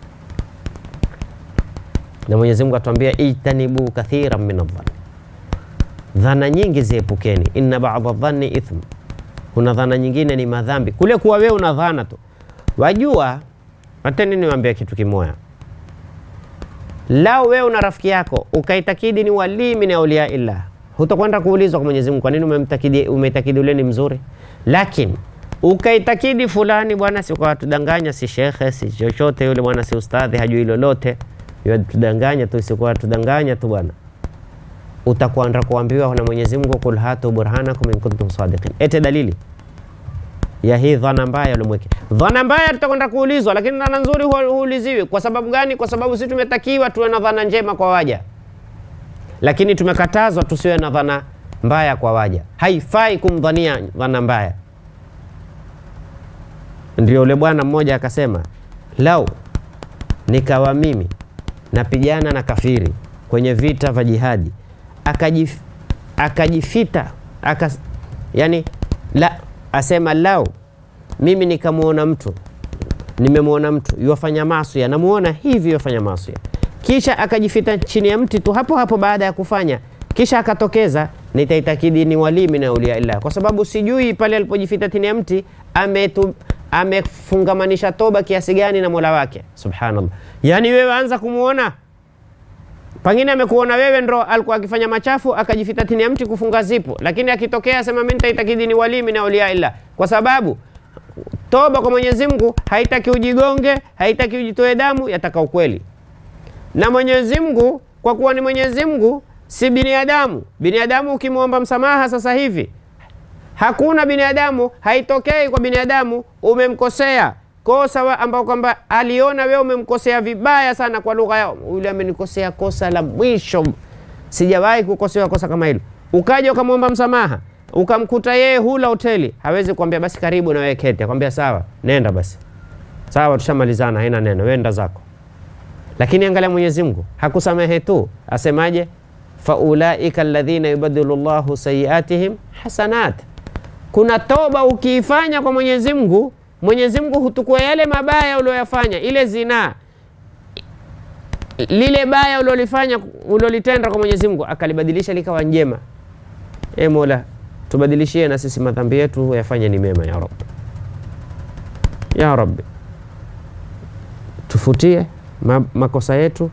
Na Mwenyezi Mungu atuambia ijtanibu kathiran min adhanni, dhana nyingi ziepukeni. Inna ba'dha dhanni ithm, kuna dhana nyingine ni madhambi. Kule kuwa wewe una dhana tu, wajua. Ateni niwaambia kitu kimoya Lao wewe una rafiki yako ukaitakidi ni walii min auliya illah, hutakwenda kuulizwa kwa Mwenyezi Mungu, kwa nini umemtakidi umeitakidi ule ni mzuri. Lakini ukaitakidi fulani bwana, si kwa tudanganya, si shekhe, si chochote yule bwana, si ustadhi, hajui lolote, tudanganya tu, si kwa tudanganya tu bwana, utakwenda kuambiwa na Mwenyezi Mungu, kul hatu burhanakum in kuntum sadiqin, ete dalili ya hii dhana mbaya ulimweke. Dhana mbaya tutakwenda kuulizwa, lakini dhana nzuri huuliziwi. Kwa sababu gani? Kwa sababu sisi tumetakiwa tuwe na dhana njema kwa waja, lakini tumekatazwa tusiwe na dhana mbaya kwa waja. Haifai kumdhania dhana mbaya. Ndio yule bwana mmoja akasema, lau nikawa mimi napigana na kafiri kwenye vita vya jihadi, akajif, akajifita aka, yani la asema lau mimi nikamwona mtu nimemwona mtu yuwafanya maasi, namuona hivi yuwafanya maasi, kisha akajifita chini ya mti tu hapo hapo baada ya kufanya, kisha akatokeza, nitaitakidi ni walii min auliya illah, kwa sababu sijui pale alipojifita chini ya mti ametu, amefungamanisha toba kiasi gani na mola wake subhanallah yaani wewe anza kumwona pengine amekuona wewe ndo alikuwa akifanya machafu akajifita chini ya mti kufunga zipu lakini akitokea sema mi nitaitakidi ni walimi na aulia illa kwa sababu toba kwa mwenyezi mungu haitaki ujigonge haitaki ujitoe damu yataka ukweli na mwenyezi mungu kwa kuwa ni mwenyezi mungu si binadamu binadamu ukimwomba msamaha sasa hivi hakuna binadamu haitokei kwa binadamu umemkosea kosa ambao kwamba aliona wewe umemkosea vibaya sana kwa lugha yao yule amenikosea kosa la mwisho sijawahi kukosewa kosa kama hilo ukaja ukamwomba msamaha ukamkuta yeye hula hoteli hawezi kuambia basi karibu na wewe keti akwambia sawa nenda basi sawa tushamalizana haina neno wenda zako lakini angalia mwenyezi mungu hakusamehe tu asemaje faulaika alladhina yubadilu llahu sayiatihim hasanat kuna toba ukiifanya kwa mwenyezi mungu mwenyezi mungu hutukua yale mabaya ulioyafanya ile zinaa lile baya ulilofanya ulilotenda kwa mwenyezi mungu akalibadilisha likawa njema e mola tubadilishie na sisi madhambi yetu yafanye ni mema ya rab ya rabbi tufutie ma makosa yetu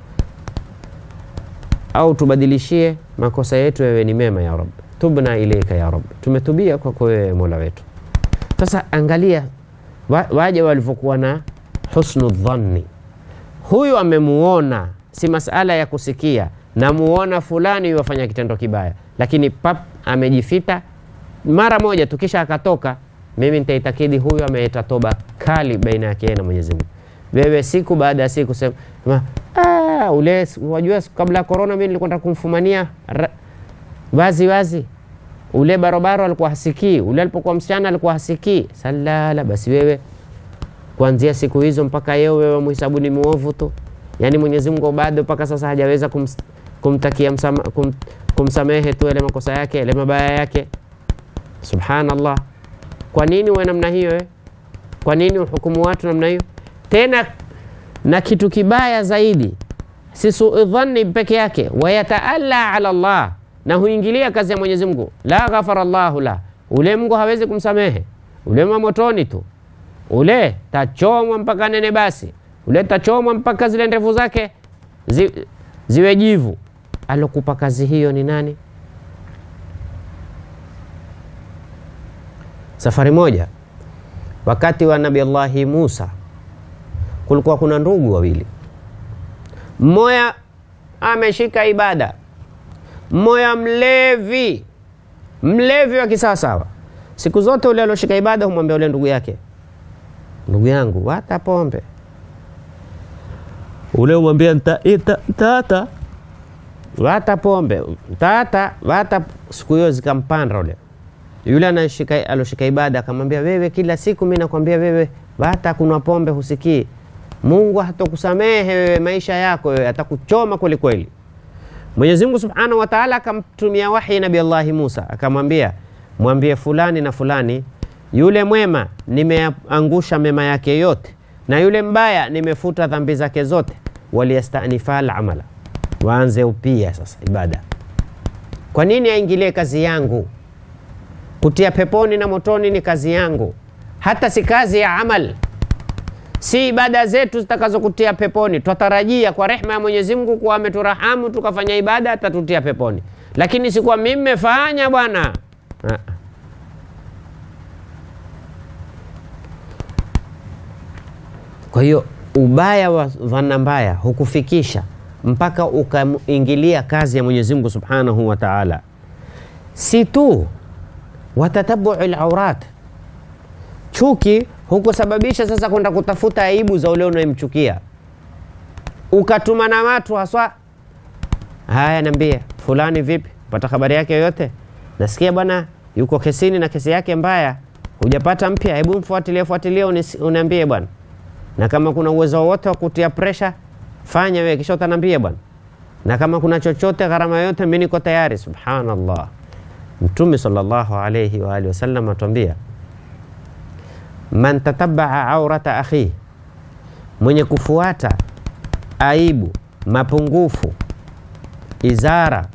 au tubadilishie makosa yetu yawe ni mema ya rab tubna ilaika ya rab tumetubia kwako wewe mola wetu sasa angalia wa, waja walivyokuwa na husnu dhanni huyu amemuona si masala ya kusikia namuona fulani yuwafanya kitendo kibaya lakini pap amejifita mara moja tu kisha akatoka mimi nitaitakidi huyu ameleta toba kali baina yake yeye na mwenyezi mungu wewe siku baada ya siku sema "Ah, ule wajua kabla ya korona mi nilikwenda kumfumania ra- wazi wazi ule barobaro alikuwa hasikii ule alipokuwa msichana alikuwa hasikii salala basi wewe kuanzia siku hizo mpaka yeo wewe mhisabu ni muovu tu yaani mwenyezi mungu bado mpaka sasa hajaweza kums, kumtakia msama, kum, kumsamehe tu yale makosa yake yale mabaya yake subhanallah kwa nini uwe namna hiyo eh? kwa nini uhukumu watu namna hiyo tena na kitu kibaya zaidi si sui dhanni peke yake wayataalla ala llah na huingilia kazi ya mwenyezi mungu la ghafara llahu la ule mungu hawezi kumsamehe ule mwa motoni tu ule tachomwa mpaka nene basi ule tachomwa mpaka zile ndevu zake zi, ziwe jivu alokupa kazi hiyo ni nani safari moja wakati wa nabi allahi musa kulikuwa kuna ndugu wawili mmoja ameshika ibada mmoja mlevi mlevi wa kisawasawa siku zote ule alioshika ibada humwambia ule ndugu yake ndugu yangu wata pombe ule umwambia tata wata pombe tata wata siku hiyo zikampanda ule yule anashika aloshika ibada akamwambia wewe kila siku mi nakwambia wewe wata kunwa pombe husikii mungu hatakusamehe wewe maisha yako wewe atakuchoma kweli kweli mwenyezi mungu subhanahu wa taala akamtumia wahi nabi allahi musa akamwambia mwambie fulani na fulani yule mwema nimeangusha mema yake yote na yule mbaya nimefuta dhambi zake zote waliyastanifa lamala waanze upia sasa ibada kwa nini aingilie kazi yangu kutia peponi na motoni ni kazi yangu hata si kazi ya amal si ibada zetu zitakazokutia peponi twatarajia kwa rehma ya mwenyezi mungu kuwa ameturahamu tukafanya ibada atatutia peponi lakini sikuwa mi mmefanya bwana Ah. kwa hiyo ubaya wa dhana mbaya hukufikisha mpaka ukaingilia kazi ya mwenyezi mungu subhanahu wa taala si tu watatabu laurat chuki hukusababisha sasa kwenda kutafuta aibu za ule unayemchukia ukatuma na watu haswa haya niambie fulani vipi pata habari yake yoyote nasikia bwana yuko kesini na kesi yake mbaya hujapata mpya hebu mfuatilie fuatilie unis- uniambie bwana na kama kuna uwezo wowote wa kutia presha fanya wewe kisha utaniambia bwana na kama kuna chochote gharama yoyote mi niko tayari subhanallah mtume sallallahu alayhi wa alihi wasallam atuambia man tatabaa aurata akhihi mwenye kufuata aibu mapungufu izara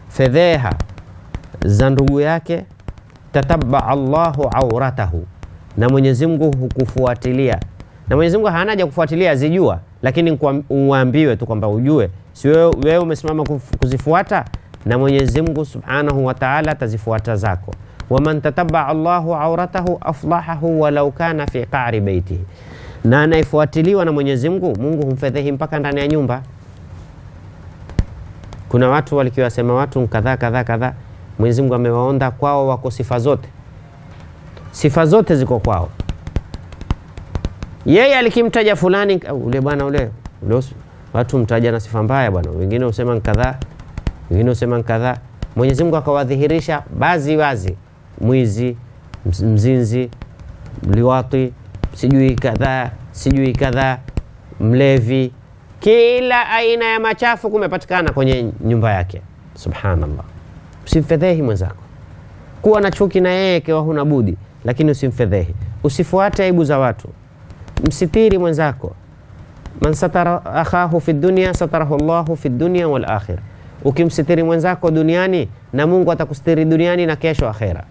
fedheha za ndugu yake tatabaa llahu auratahu na Mwenyezi Mungu hukufuatilia, na Mwenyezi Mungu hana haja kufuatilia, azijua, lakini kwa- uambiwe tu kwamba ujue, si wewe wewe umesimama kuf- kuzifuata, na Mwenyezi Mungu Subhanahu wa Ta'ala atazifuata zako. waman tatabaa Allahu auratahu aflahahu walau kana fi qa'ri baitihi, na anayefuatiliwa na Mwenyezi Mungu, Mungu humfedhehi mpaka ndani ya nyumba. Kuna watu walikiwasema watu kadhaa kadhaa kadhaa, Mwenyezi Mungu amewaonda kwao, wako sifa zote, sifa zote ziko kwao. Yeye alikimtaja fulani au ule bwana ule, ule usi- watu mtaja na sifa mbaya bwana, wengine husema ni kadhaa, wengine husema ni kadhaa. Mwenyezi Mungu akawadhihirisha bazi wazi, mwizi, mz- mzinzi, liwati, sijui kadhaa, sijui kadhaa, mlevi, kila aina ya machafu kumepatikana kwenye nyumba yake. Subhanallah, usimfedhehi mwenzako kuwa na chuki na yeye ikiwa huna budi, lakini usimfedhehi, usifuate aibu za watu, msitiri mwenzako. Man satara akhahu fi dunya satarahu Allahu fi dunya wal akhira, ukimsitiri mwenzako duniani na Mungu atakustiri duniani na kesho akhera.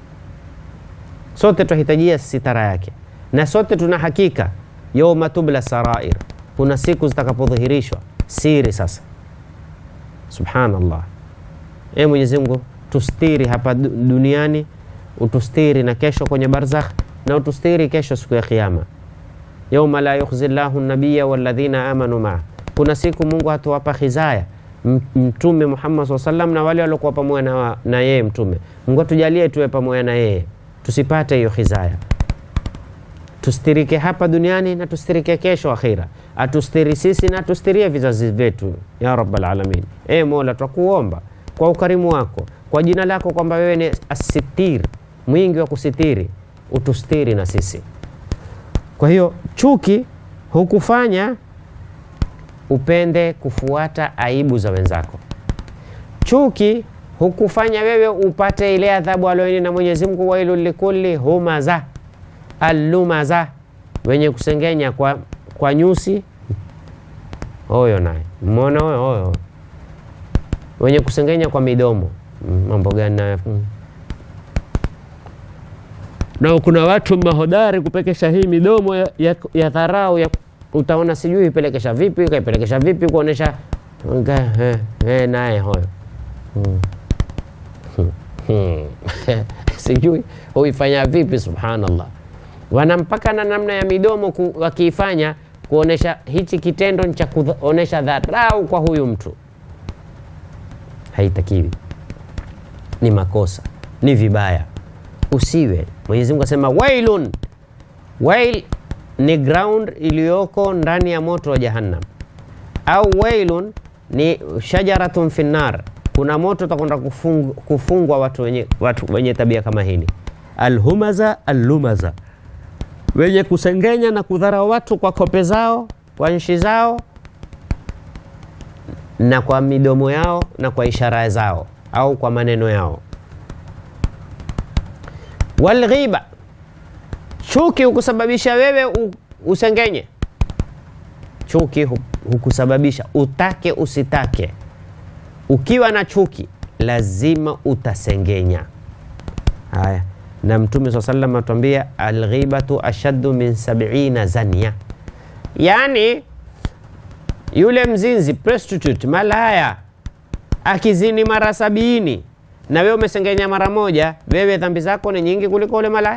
Sote tunahitajia sitara yake, na sote tuna hakika yauma tubla sarair, kuna siku zitakapodhihirishwa siri. Sasa subhanallah, e Mwenyezi Mungu tustiri hapa du- duniani, utustiri na kesho kwenye barzakh, na utustiri kesho siku ya Kiyama. yauma la yukhzi llahu nabiya walladhina amanu maa, kuna siku Mungu hatuwapa khizaya M- Mtume Muhammad SAW sallam na wale waliokuwa pamoja na, wa- na yeye Mtume. Mungu atujalie tuwe pamoja na yeye, tusipate hiyo khizaya, tustirike hapa duniani na tustirike kesho akhira, atustiri sisi na atustirie vizazi vyetu ya rabbal alamin. E Mola, twakuomba kwa ukarimu wako, kwa jina lako kwamba wewe ni asitir, mwingi wa kusitiri, utustiri na sisi. Kwa hiyo chuki hukufanya upende kufuata aibu za wenzako. Chuki hukufanya wewe upate ile adhabu alioini na Mwenyezi Mungu, wailu likulli humaza allumaza, wenye kusengenya kwa, kwa nyusi. Huyo naye mmeona huyo huyo, wenye kusengenya kwa midomo. Mm, Mambo gani nayo? Mm. na kuna watu mahodari kupekesha hii midomo ya, ya, ya dharau ya, utaona sijui ipelekesha vipi kaipelekesha vipi kuonesha nga- eh, eh, naye hoyo Hmm. Hmm. Hmm. sijui huifanya vipi subhanallah wana mpaka na namna ya midomo ku, wakiifanya kuonesha hichi kitendo ni cha kuonesha dharau kwa huyu mtu haitakiwi ni makosa ni vibaya usiwe mwenyezi mungu asema wailun wail ni ground iliyoko ndani ya moto wa jahannam au wailun ni shajaratun finnar kuna moto utakwenda kufung, kufungwa watu wenye, watu wenye tabia kama hili alhumaza allumaza wenye kusengenya na kudharau watu kwa kope zao kwa nshi zao na kwa midomo yao na kwa ishara zao au kwa maneno yao walghiba chuki hukusababisha wewe u, usengenye chuki hu- hukusababisha utake usitake ukiwa na chuki lazima utasengenya haya na mtume saa salam atuambia alghibatu ashaddu min sabina zania yaani yule mzinzi prostitute malaya akizini mara sabini na wewe umesengenya mara moja, wewe dhambi zako ni nyingi kuliko ule malaya.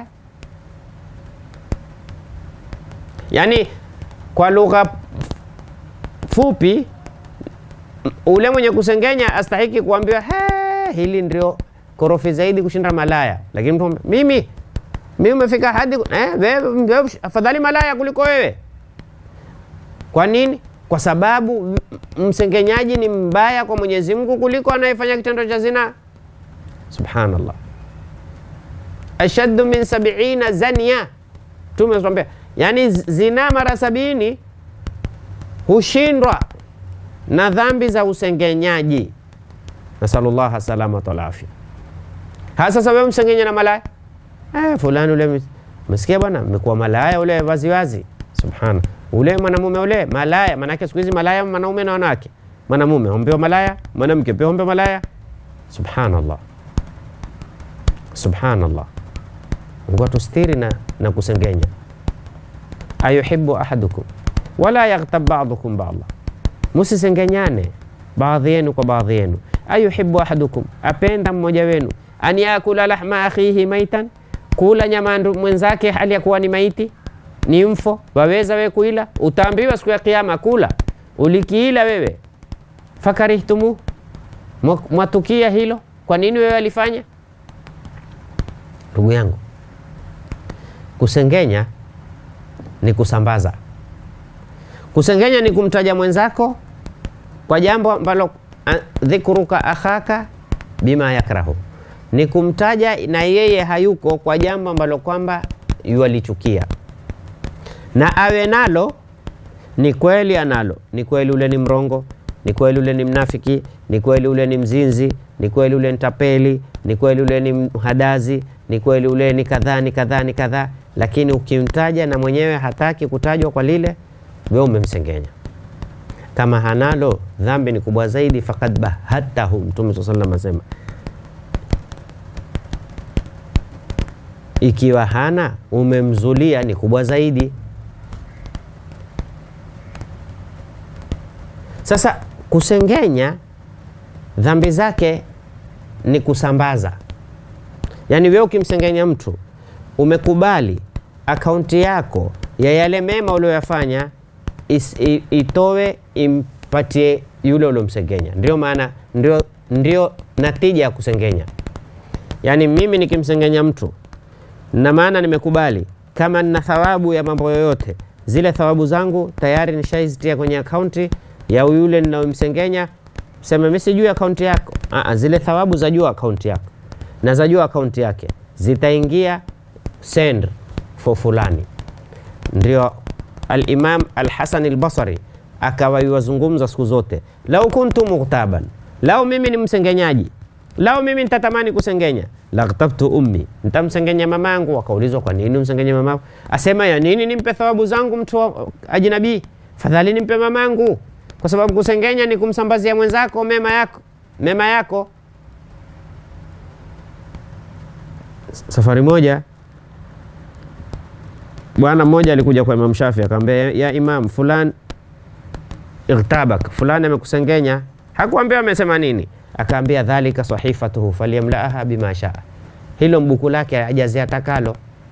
Yaani kwa lugha fupi, m- ule mwenye kusengenya astahiki kuambiwa "He, hili ndio korofi zaidi kushinda malaya, lakini mtu amwambia, mimi mimi umefika hadi eh, wewe, wewe afadhali malaya kuliko wewe. Kwa nini? Kwa sababu m- msengenyaji ni mbaya kwa Mwenyezi Mungu kuliko anayefanya kitendo cha zina. Subhanallah, ashaddu min sabiina zania. Mtume anatuambia yani zina mara sabini hushindwa na dhambi za usengenyaji. Nasalullah salamata wal afya. Hasa sasa wewe msengenya na malaya eh, fulani ule mesikia bwana, mmekuwa malaya ule wazi wazi. Subhana, ule mwanamume ule malaya. Maanake siku hizi malaya mwanaume na wanawake, mwanamume hombewa malaya, mwanamke pia hombewa malaya. Subhanallah, subhanallah. Mungu atustiri na, na kusengenya. ayuhibbu ahadukum wala yaghtab ba'dukum ba'dha, musisengenyane baadhi yenu kwa baadhi yenu. ayuhibbu ahadukum, apenda mmoja wenu an yakula lahma akhihi maitan, kula nyama ndu- mwenzake hali ya kuwa ni maiti, ni mfo. Waweza we kuila? Utaambiwa siku ya Kiyama, kula. Ulikiila wewe, fakarihtumu, Mwa- mwatukia hilo. Kwa nini wewe alifanya? Ndugu yangu, kusengenya ni kusambaza. Kusengenya ni kumtaja mwenzako kwa jambo ambalo a- dhikruka akhaka bima yakrahu, ni kumtaja na yeye hayuko kwa jambo ambalo kwamba yualichukia, na awe nalo ni kweli analo, ni kweli ule ni mrongo, ni kweli ule ni mnafiki, ni kweli ule ni mzinzi, ni kweli ule ni tapeli, ni kweli ule ni mhadazi, ni kweli ule ni kadhaa ni kadhaa ni kadhaa, lakini ukimtaja na mwenyewe hataki kutajwa kwa lile, wewe umemsengenya. Kama hanalo dhambi ni kubwa zaidi, fakad bahatahu. Mtume saa salam asema, ikiwa hana umemzulia, ni kubwa zaidi. Sasa kusengenya dhambi zake ni kusambaza, yaani wewe ukimsengenya mtu umekubali akaunti yako ya yale mema ulioyafanya is- i- itowe impatie yule uliomsengenya. Ndio maana ndio, ndio natija ya kusengenya. Yaani mimi nikimsengenya mtu na maana nimekubali kama nina thawabu ya mambo yoyote, zile thawabu zangu tayari nishaizitia kwenye akaunti ya yule ninayomsengenya. Sema mimi sijui akaunti yako. Aa, zile thawabu zajua akaunti yako na zajua akaunti yake, zitaingia send for fulani. Ndio Al-Imam Al-Hasan Al-Basri akawa yuwazungumza siku zote, lau kuntu mughtaban, lau mimi ni msengenyaji, lau mimi nitatamani kusengenya, laghtabtu ummi, nitamsengenya mamangu. Akaulizwa, kwa nini umsengenya mamangu? Asema, ya nini nimpe thawabu zangu mtu wa ajnabii, fadhali nimpe mamangu, kwa sababu kusengenya ni kumsambazia mwenzako mema yako, mema yako. Safari moja bwana mmoja alikuja kwa Imam Shafi akamwambia, ya Imam, fulan igtabak, fulani amekusengenya. Hakuambia amesema nini, akaambia dhalika sahifatuhu falyamlaaha bima shaa, hilo mbuku lake ajaze atakalo.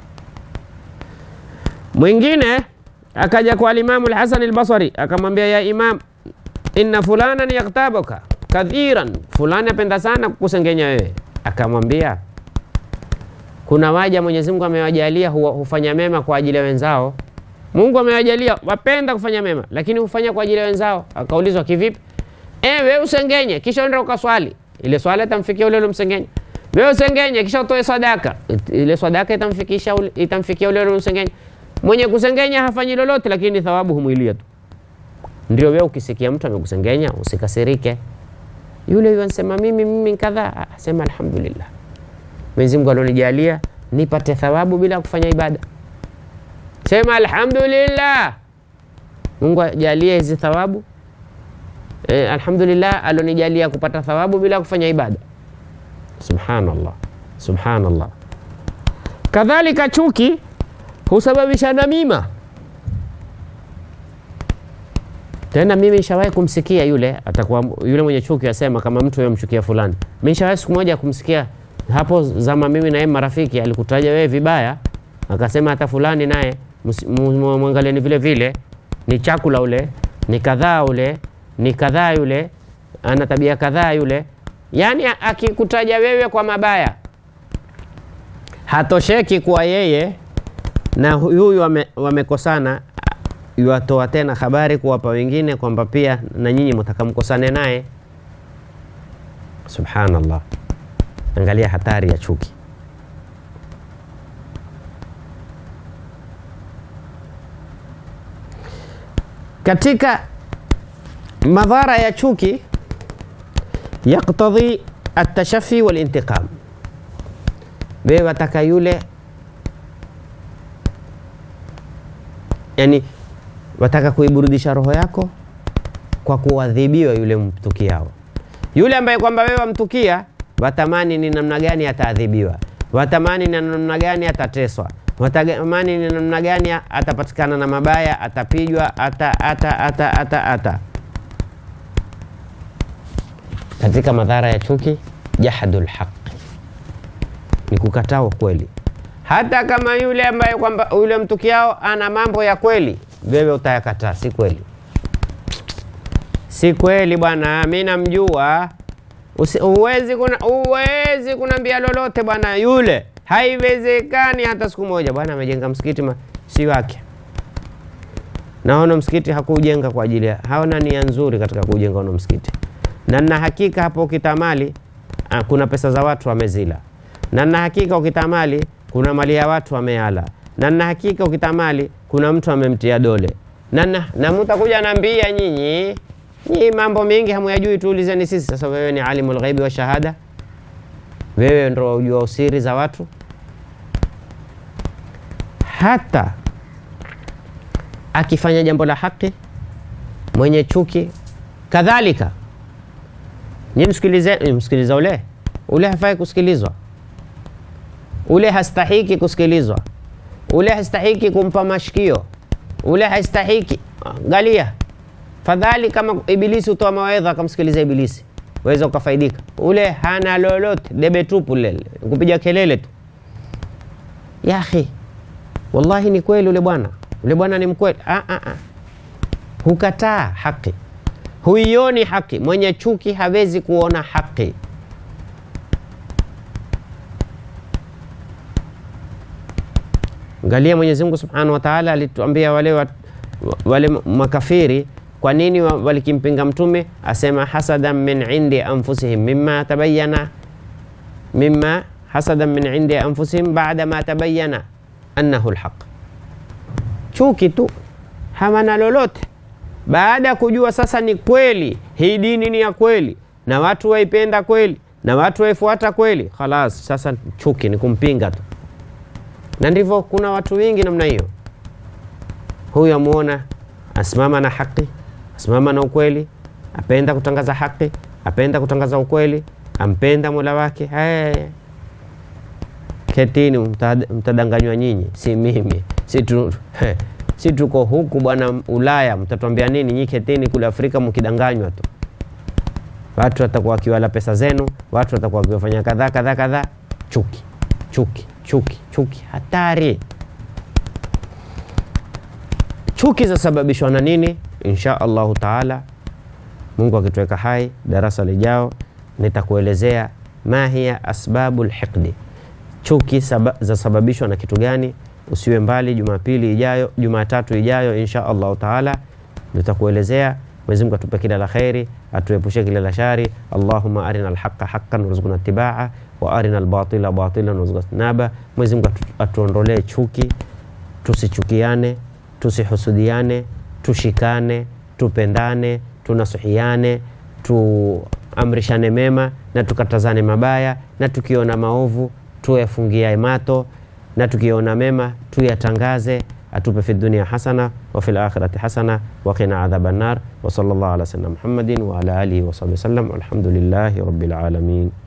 Mwingine akaja kwa Alimamu Alhasan Albasri akamwambia, ya Imam, inna fulanan yaktabuka kathiran, fulani apenda sana kukusengenya wewe. Akamwambia kuna waja Mwenyezi Mungu amewajalia huwa- hufanya mema kwa ajili ya wenzao. Mungu amewajalia wapenda kufanya mema, lakini hufanya kwa ajili ya wenzao. Akaulizwa kivipi? Eh, wewe usengenye kisha uende ukaswali, ile swala itamfikia ule uliomsengenya. Wewe usengenye kisha utoe sadaka, It- ile sadaka itamfikisha ule- itamfikia ule uliomsengenya. Mwenye kusengenya hafanyi lolote, lakini thawabu humwilia tu. Ndio wewe ukisikia mtu amekusengenya usikasirike. Yule yule anasema mimi mimi kadhaa, Ah, sema alhamdulillah. Mwenyezi Mungu alionijalia nipate thawabu bila kufanya ibada. Sema alhamdulillah, Mungu ajalie hizi thawabu eh, alhamdulillah alionijalia kupata thawabu bila kufanya ibada. Subhanallah, subhanallah. Kadhalika chuki husababisha namima. Tena mimi nishawahi kumsikia yule atakuwa yule mwenye chuki asema kama mtu yamchukia fulani. Mimi nishawahi siku moja kumsikia hapo zama mimi na yeye marafiki, alikutaja wewe vibaya, akasema hata fulani naye msi- mu- mu- mwangalieni vile vile, ni chakula ule, ni kadhaa ule, ni kadhaa yule, ana tabia kadhaa yule. Yaani a- akikutaja wewe kwa mabaya, hatosheki kuwa yeye na huyu wame- wamekosana, yuwatoa tena habari kuwapa wengine kwamba pia na nyinyi mtakamkosane naye. Subhanallah, angalia hatari ya chuki. Katika madhara ya chuki, yaktadhi atashafi walintiqam, wewe wataka yule yani wataka kuiburudisha roho yako kwa kuadhibiwa yule mtukiao. Yule ambaye kwamba wewe wamtukia, watamani ni namna gani ataadhibiwa. watamani ni namna gani atateswa, watamani ni namna gani atapatikana na mabaya, atapijwa, ata ata ata ata ata. Katika madhara ya chuki, jahadul haqi, ni kukataa ukweli, hata kama yule ambaye kwamba yule mtukiao ana mambo ya kweli, wewe utayakataa, si kweli si kweli bwana, mi namjua. Uwezi kuna uwezi kunambia lolote bwana, yule haiwezekani hata siku moja. Bwana amejenga msikiti ma, si wake. Naona msikiti hakujenga kwa ajili ya, haona nia nzuri katika kujenga ono msikiti, na na hakika hapo ukitamali ah, kuna pesa za watu wamezila, na na hakika ukitamali kuna mali ya watu wameala, na na hakika ukitamali kuna mtu amemtia dole, na na, na mtakuja nambia nyinyi Nyinyi mambo mengi hamuyajui, tuulizeni sisi. Sasa wewe ni alimul ghaibi wa shahada, wewe ndo ujua usiri za watu. Hata akifanya jambo la haki, mwenye chuki kadhalika. Nyinyi msikilize, msikiliza ule ule, hafai kusikilizwa, ule hastahiki kusikilizwa, ule hastahiki kumpa mashikio, ule hastahiki. Angalia Fadhali kama Ibilisi utoa mawaidha akamsikiliza Ibilisi, waweza ukafaidika. Ule hana lolote, debe tupu lele, kupiga kelele tu. Ya akhi, wallahi ni kweli, ule bwana ule bwana ni mkweli. Ah, ah, ah. Hukataa haki, huioni haki. Mwenye chuki hawezi kuona haki. Angalia, Mwenyezi Mungu Subhanahu wa Ta'ala alituambia wale, wa, wale makafiri kwa nini walikimpinga Mtume? Asema hasadan min indi anfusihim mimma tabayyana mimma hasadan min indi anfusihim ba'da ma tabayyana annahu alhaq, chuki tu, hawana lolote baada ya kujua sasa ni kweli, hii dini ni ya kweli na watu waipenda kweli na watu waifuata kweli, khalas, sasa chuki ni kumpinga tu. Na ndivyo kuna watu wengi namna hiyo. Huyu amuona asimama na haki asimama na ukweli, apenda kutangaza haki, apenda kutangaza ukweli, ampenda mola wake. Hey, ketini, mtadanganywa nyinyi, si mimi, si tu, hey, si tuko huku bwana Ulaya, mtatuambia nini nyinyi? Ketini kule Afrika mkidanganywa tu, watu watakuwa wakiwala pesa zenu, watu watakuwa wakiwafanya kadhaa kadhaa kadhaa. Chuki, chuki, chuki, chuki, hatari. Chuki zasababishwa na nini? Insha Allahu taala, Mungu akituweka hai, darasa lijao nitakuelezea ma hiya asbabu lhiqdi, chuki zasababishwa na kitu gani. Usiwe mbali, Jumapili ijayo, Jumatatu ijayo insha Allahu taala nitakuelezea. Mwenyezi Mungu atupe kila la kheri, atuepushe kila la shari. Allahumma arina alhaqa haqqan warzuqna tibaa wa arina albatila batilan warzuqna tinaba. Mwenyezi Mungu atuondolee chuki, tusichukiane, tusihusudiane tushikane, tupendane, tunasuhiane, tuamrishane mema na tukatazane mabaya, na tukiona maovu tuyafungia mato, na tukiona mema tuyatangaze. Atupe fi dunia hasana wa fil akhirati hasana wa qina adhaban nar wa sallallahu ala sayyidina Muhammadin wa ala alihi wa sahbihi wasallam. Alhamdulillahi rabbil alamin.